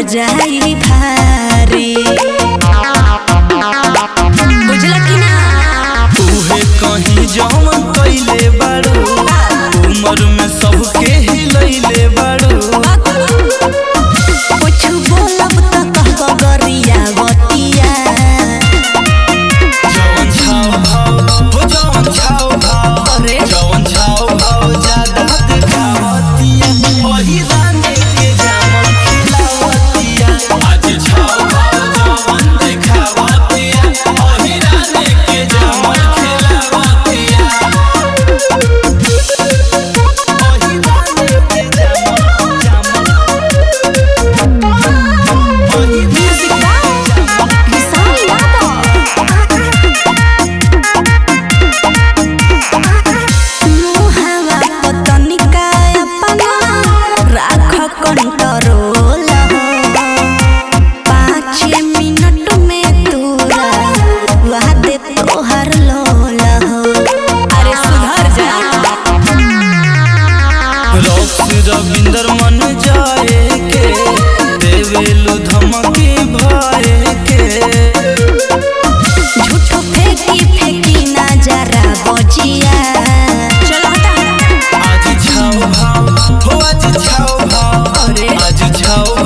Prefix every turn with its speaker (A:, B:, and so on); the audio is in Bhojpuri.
A: जाई भारी बुझल कि ना
B: तूहे कहीं जौन कइले बाड़ू उमर में सबके हिलैले बाड़ू
A: कुछ बोलब त कहब गरिया बतिया
B: जौन छाव भाव हो जौन छाव भाव
A: अरे।
B: जौन छाव भाव ज्यादा दिखावतिया वही रानी के जामन खिलावतिया आज छाव भाव जौन दिखावतिया वही रानी के जामन खिलावतिया वही रानी के जामन जामन वही म्यूजिक जामन
A: विशाल यादव मुहावा पतनिका अपना राख कंट्रोल हो पाँच मिनट में तोरा वादे तोहर लोल हो अरे सुधर जा
B: रॉक्स रविंदर मन जाए के देवेलु धमकी भाए के
A: झूठो फेंकी फेंकी ना जरा बजिया चल हटा
B: आज छाओ भाव हो आज छाओ भाव
A: अरे।
B: आज छाओ